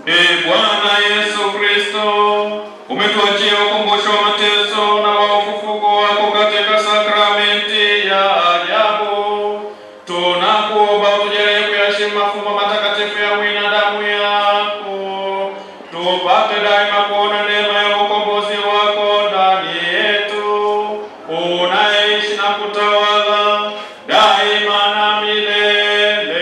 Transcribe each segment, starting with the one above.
Ee Bwana Yesu Kristo, umetuachia ukumbusho wa mateso na wa ufufuko wako katika sakramenti ya ajabu. Tunakuomba utujalie kuyaheshimu mafumbo matakatifu ya mwili na damu yako, tupate daima kuona neema ya ukombozi wako ndani yetu, unaishi na kutawala daima na milele.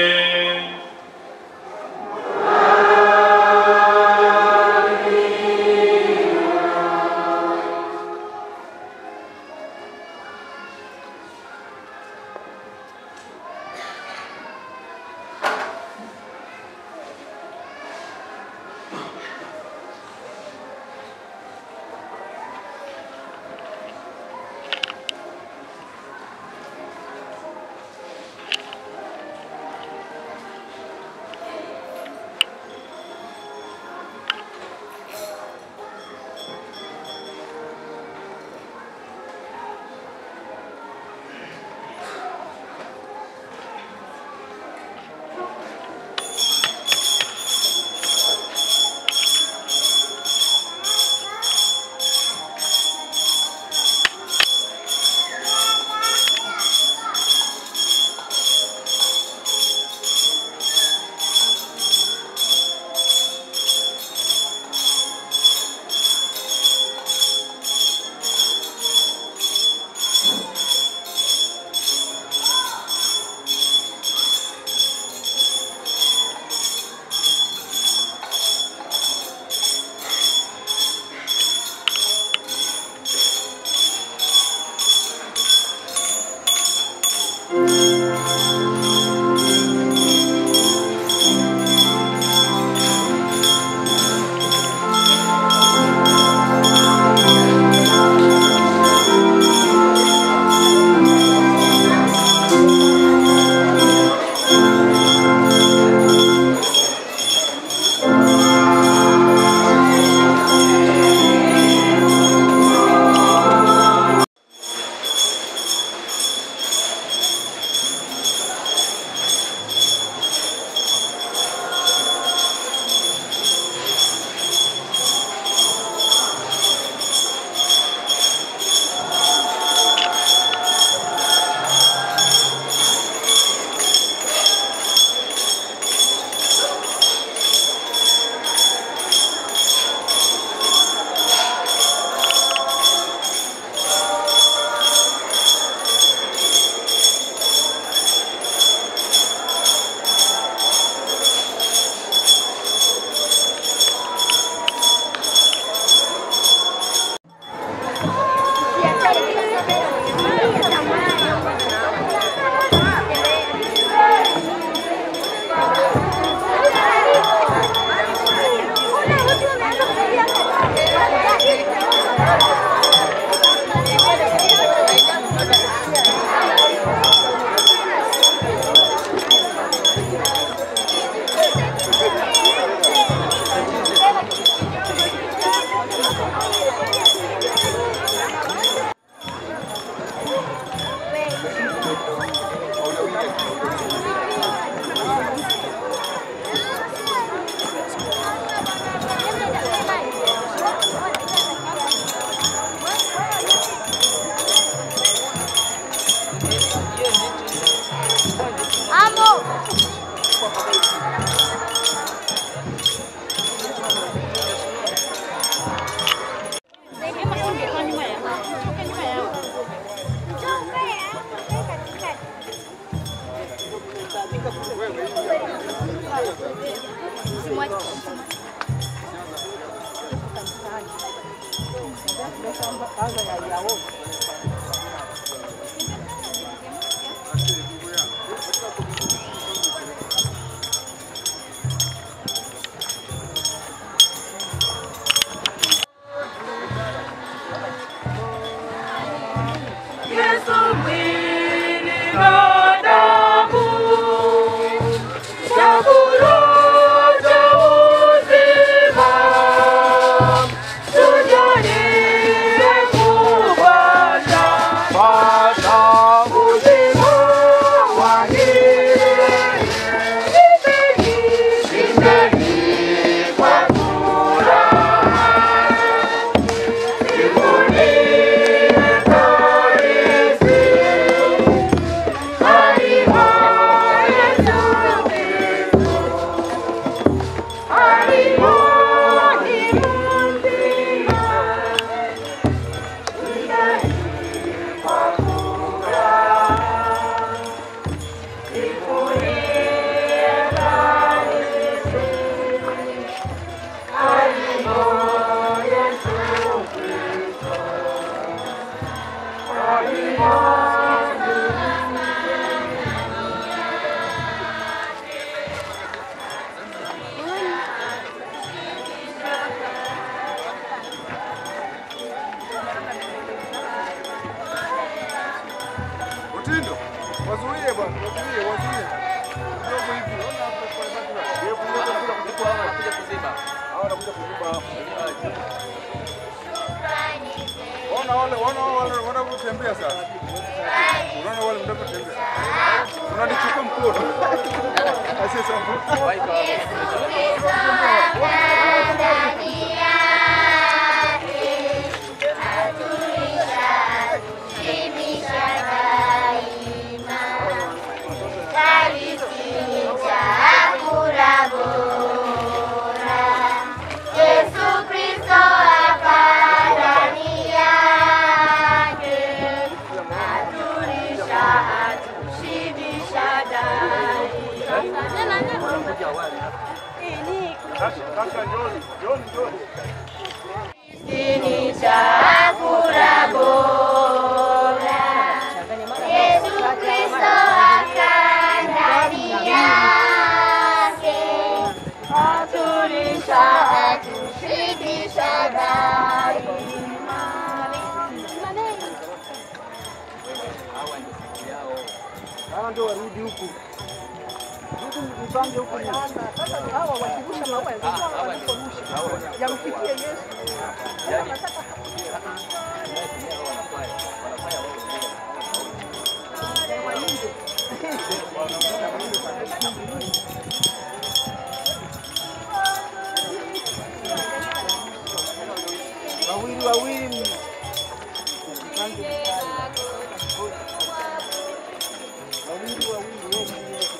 Yesu mwili na damu, chakula cha uzima, tujalie kupata tembea sasa. Unaona wale mnapotembea. Unanichukua mkono. Asi sasa. Yesu Kristo akadani yake atulisha atushibisha Ni chakula bora. Yesu Kristo akadani yake atulisha atushibisha daima. Hawa ndio warudi huku. Rudi mpange huku. hawa wakirusha maua yalikuwa waliporusha yamfikie Yesu. Wawili wawili. Wawili wawili.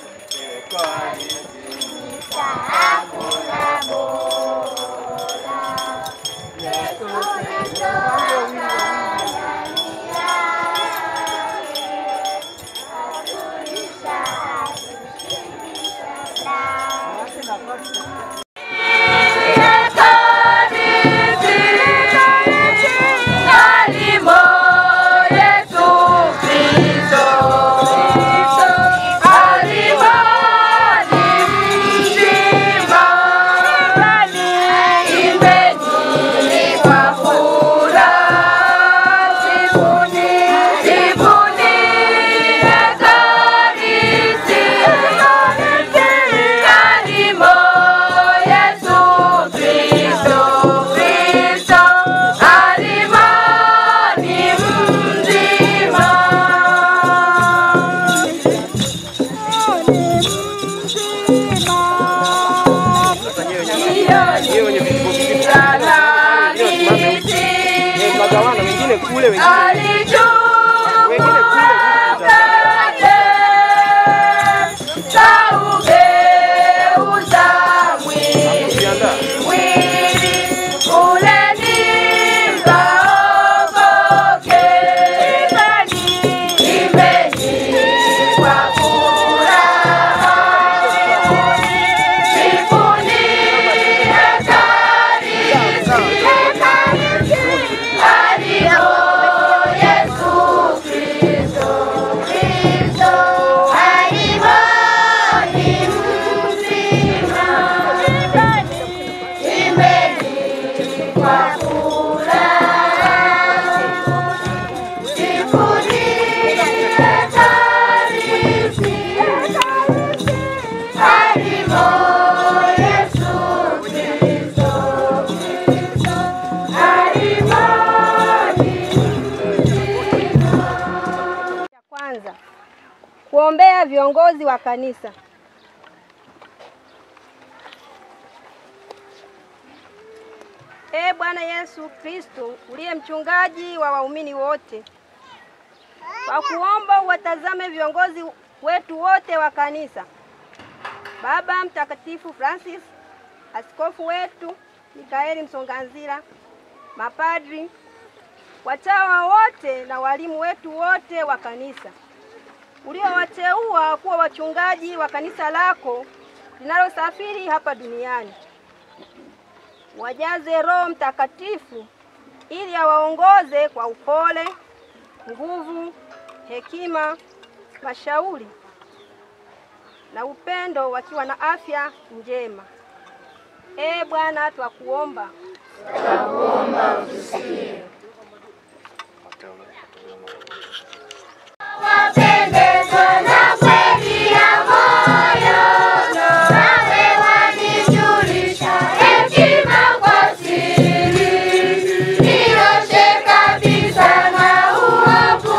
Magawana wengine kule wengine kujiandaa. Ya kwanza kuombea viongozi wa kanisa. Ee Bwana Yesu Kristo, uliye mchungaji wa waumini wote, kwa kuomba uwatazame viongozi wetu wote wa kanisa, Baba Mtakatifu Francis, askofu wetu Mikaeli Msonganzila, mapadri, watawa wote na walimu wetu wote wa kanisa uliowateua kuwa wachungaji wa kanisa lako linalosafiri hapa duniani. Wajaze Roho Mtakatifu ili awaongoze kwa upole, nguvu, hekima, mashauri na upendo, wakiwa na afya njema. Ee Bwana, twakuomba Wapendezwa na kweli ya moyo, nawe wanijulisha hekima kwa siri. Nioshe kabisa na uovu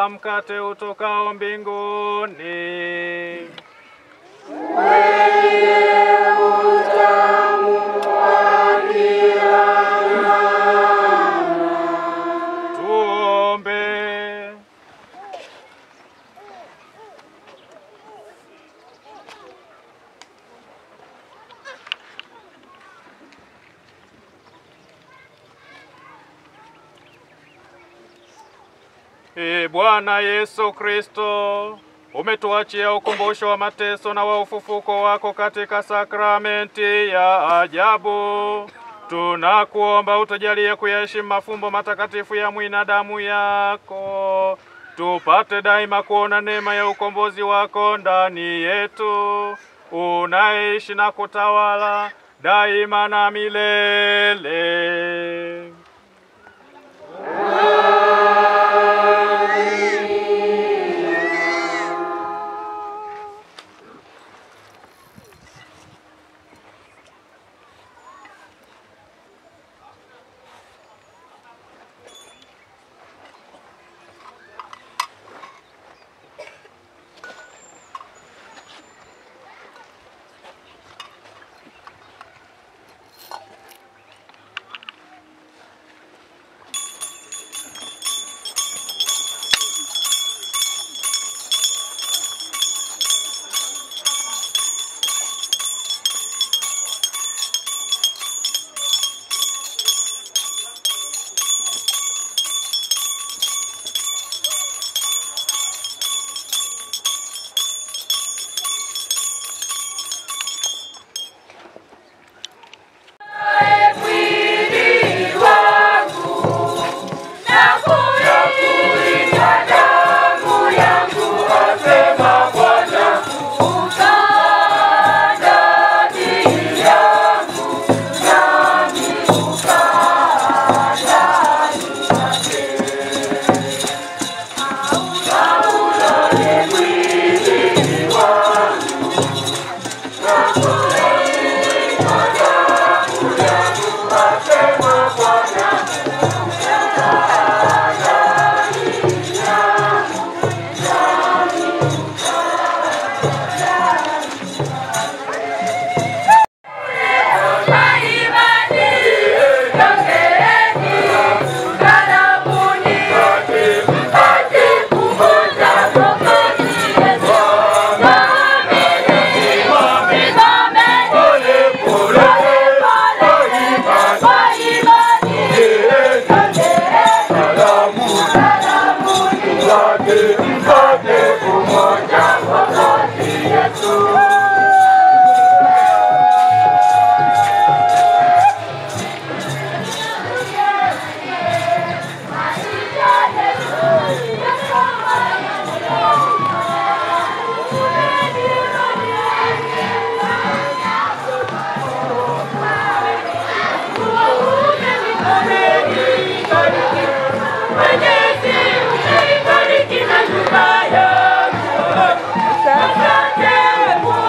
kama mkate utokao mbinguni. Tuombe. Ee Bwana Yesu Kristo, umetuachia ukumbusho wa mateso na wa ufufuko wako katika sakramenti ya ajabu. Tunakuomba utujalie kuyaheshimu mafumbo matakatifu ya mwili na damu yako, tupate daima kuona neema ya ukombozi wako ndani yetu, unaishi na kutawala daima na milele. Asante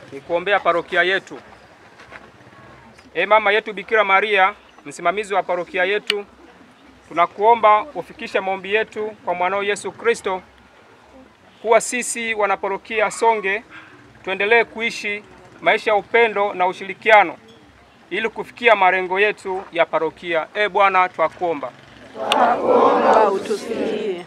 ni kuombea parokia yetu. E mama yetu Bikira Maria, msimamizi wa parokia yetu, tunakuomba ufikishe maombi yetu kwa mwanao Yesu Kristo, kuwa sisi wanaparokia Songe tuendelee kuishi maisha ya upendo na ushirikiano ili kufikia malengo yetu ya parokia. E Bwana, twakuomba. Omba utusikie.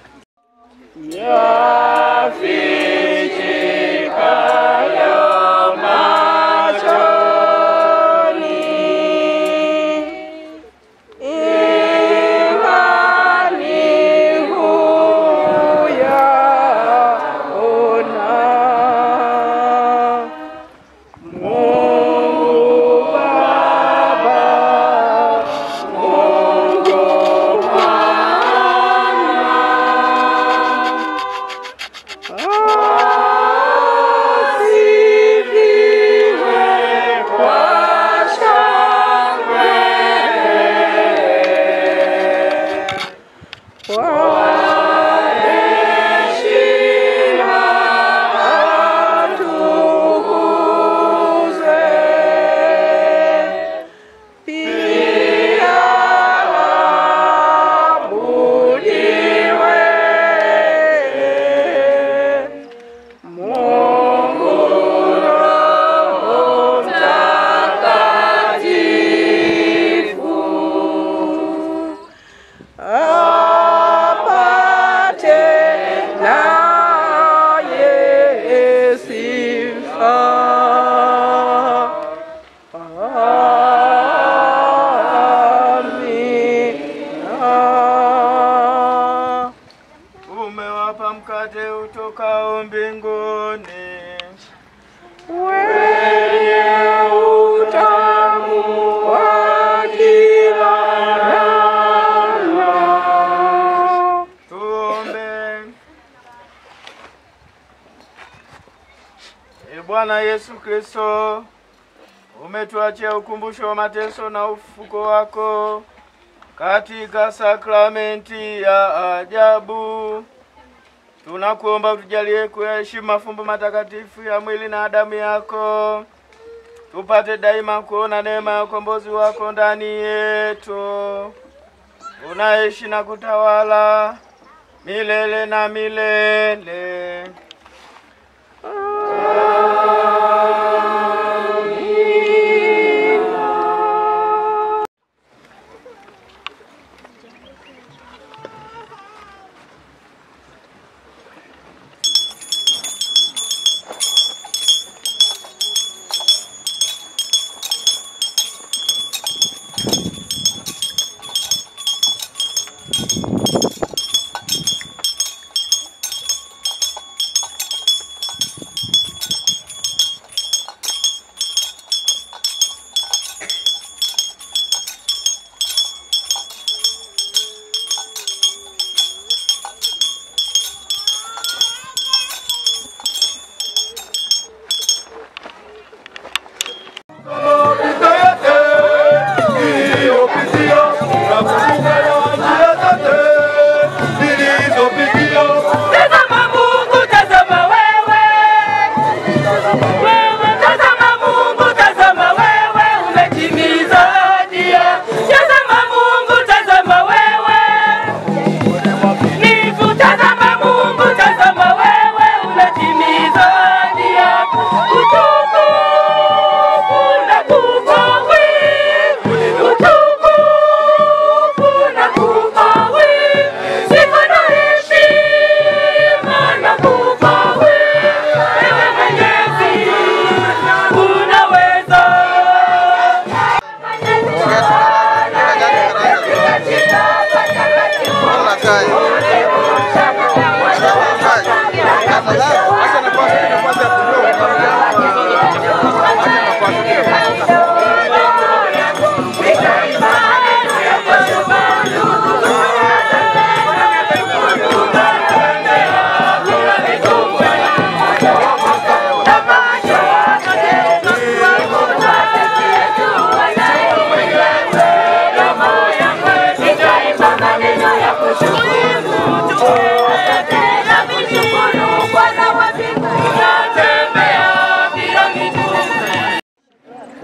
Umewapa mkate utokao mbinguni. Tuombe. E Bwana Yesu Kristo, umetuachia ukumbusho wa mateso na ufufuko wako katika sakramenti ya ajabu. Tunakuomba utujalie kuyaheshimu mafumbo matakatifu ya mwili na damu yako, tupate daima kuona neema ya ukombozi wako ndani yetu, unaishi na kutawala milele na milele.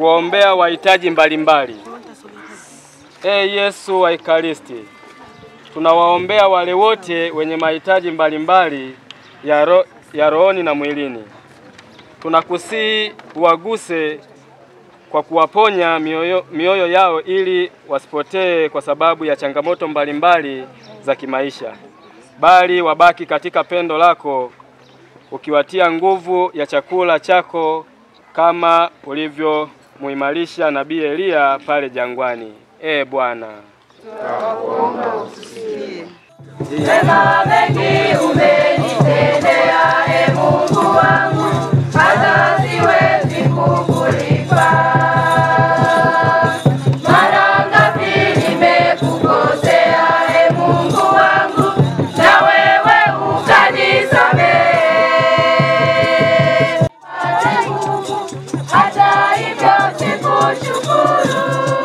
kuombea wahitaji mbalimbali. Ee Yesu wa Ekaristi, tunawaombea wale wote wenye mahitaji mbalimbali ya, ro, ya rohoni na mwilini. Tunakusihi uwaguse kwa kuwaponya mioyo, mioyo yao ili wasipotee kwa sababu ya changamoto mbalimbali za kimaisha, bali wabaki katika pendo lako ukiwatia nguvu ya chakula chako kama ulivyomuimarisha nabii Eliya pale jangwani. Ee Bwana, Wema mengi umenitendea, e Mungu wangu, hata siwezi kukulipa. Mara ngapi nimekukosea, e Mungu wangu, na wewe ukanisamehe. Hata Mungu, hata hivyo sikushukuru.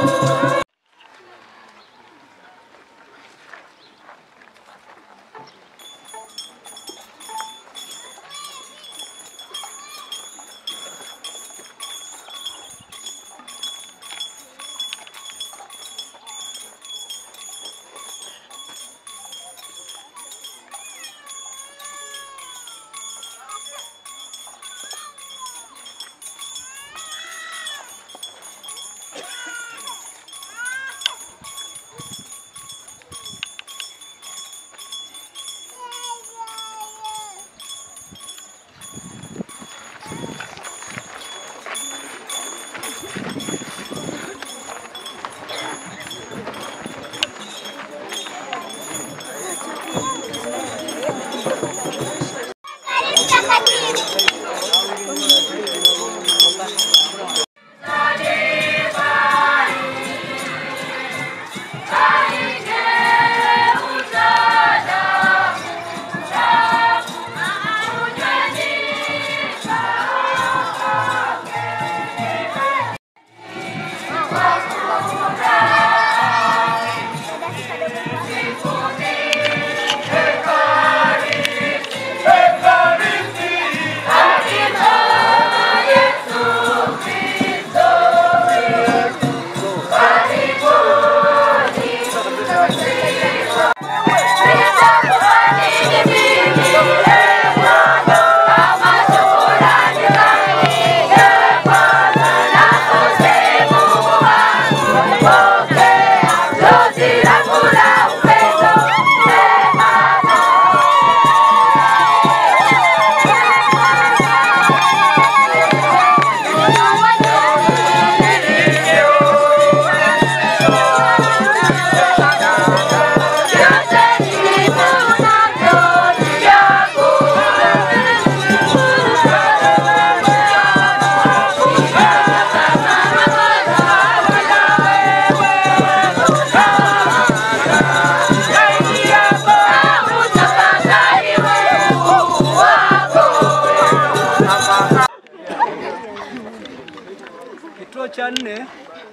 Kituo cha nne,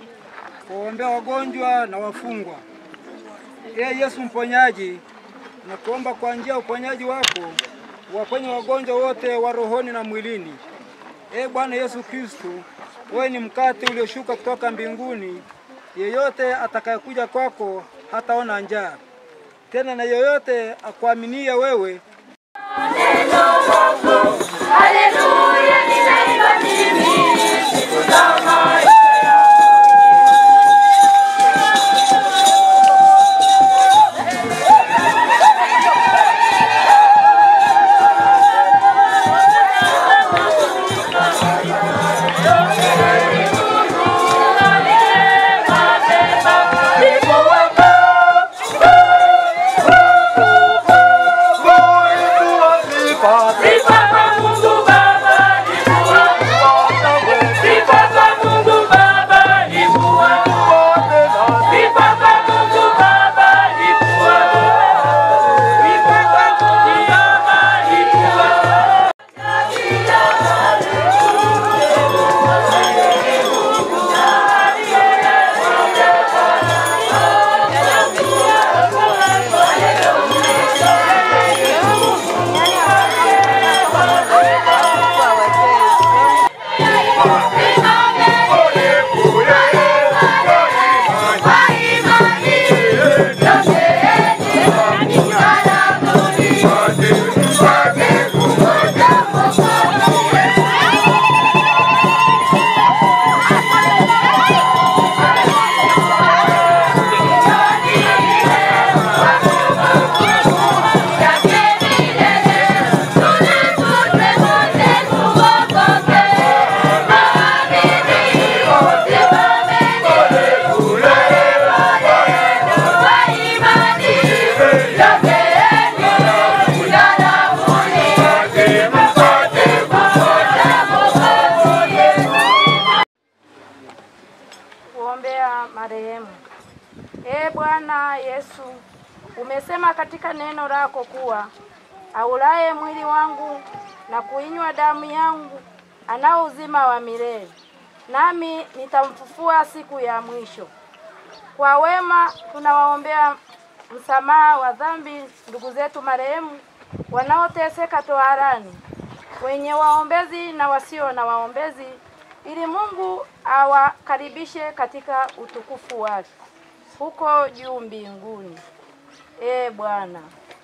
kuombea wagonjwa na wafungwa. Ee Yesu mponyaji, nakuomba kwa njia ya uponyaji wako uwaponye wagonjwa wote wa rohoni na mwilini. Ee Bwana Yesu Kristo, wewe ni mkate ulioshuka kutoka mbinguni. Yeyote atakayekuja kwako hataona njaa tena, na yeyote akuaminie wewe Haleluya, ninaimba mimi siku za maisha Sifa kwa Mungu Baba, marehemu. Ee Bwana Yesu, umesema katika neno lako kuwa aulaye mwili wangu na kuinywa damu yangu anao uzima wa milele, nami nitamfufua siku ya mwisho. Kwa wema tunawaombea msamaha wa dhambi ndugu zetu marehemu wanaoteseka toharani, wenye waombezi na wasio na waombezi, ili Mungu awakaribishe katika utukufu wake huko juu mbinguni. Ee Bwana,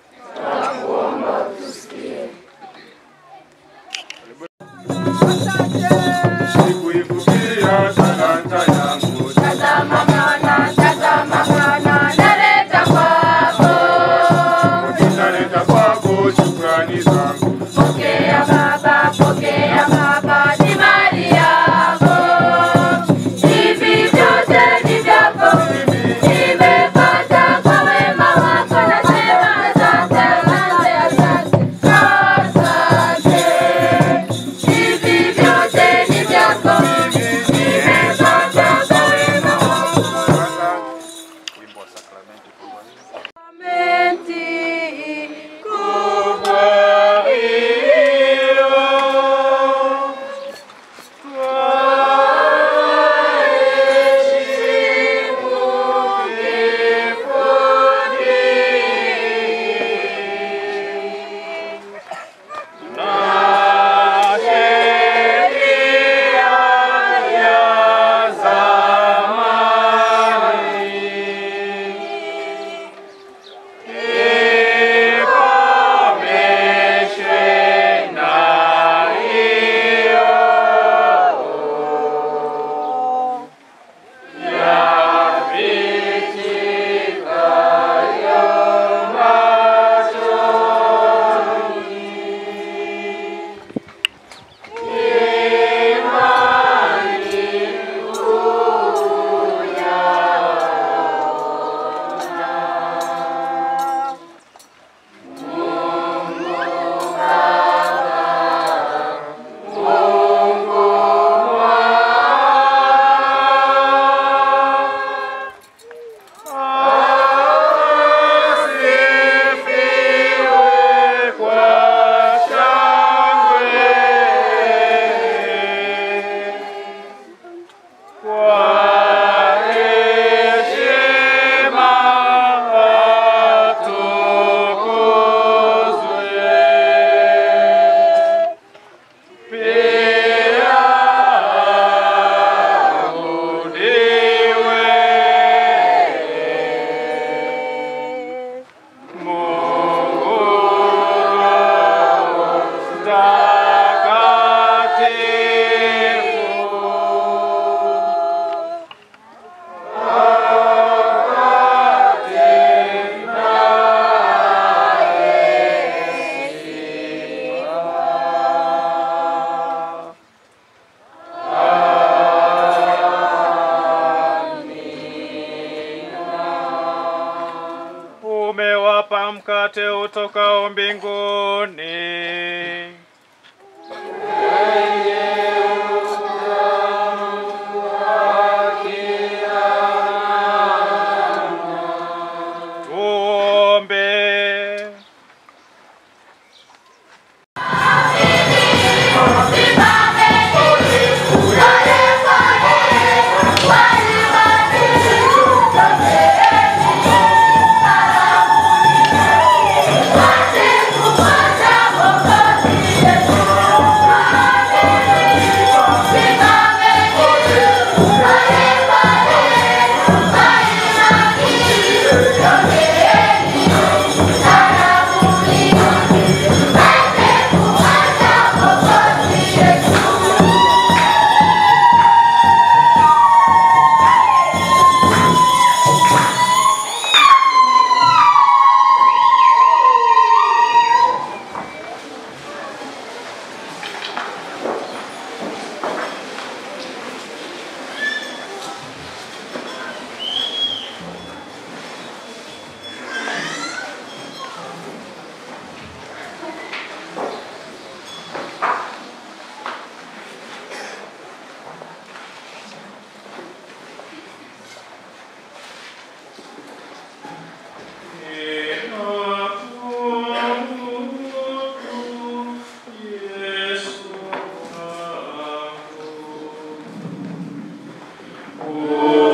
Sikuifukia talanta yangu, Tazama mwana, tazama mwana, naleta kwako. ninaleta kwako shukrani zangu. Pokea Baba, pokea Baba, ni mali yako. Hivi vyote ni vyako. Nimepata kwa wema wako, nasema asante, asante, asante, asante. Hivi vyote ni vyako. Nimepata kwa wema wako. Wimbo wa sakramenti kubwa. Umewapa mkate utokao mbinguni. Tuombe. Thank you. Mungu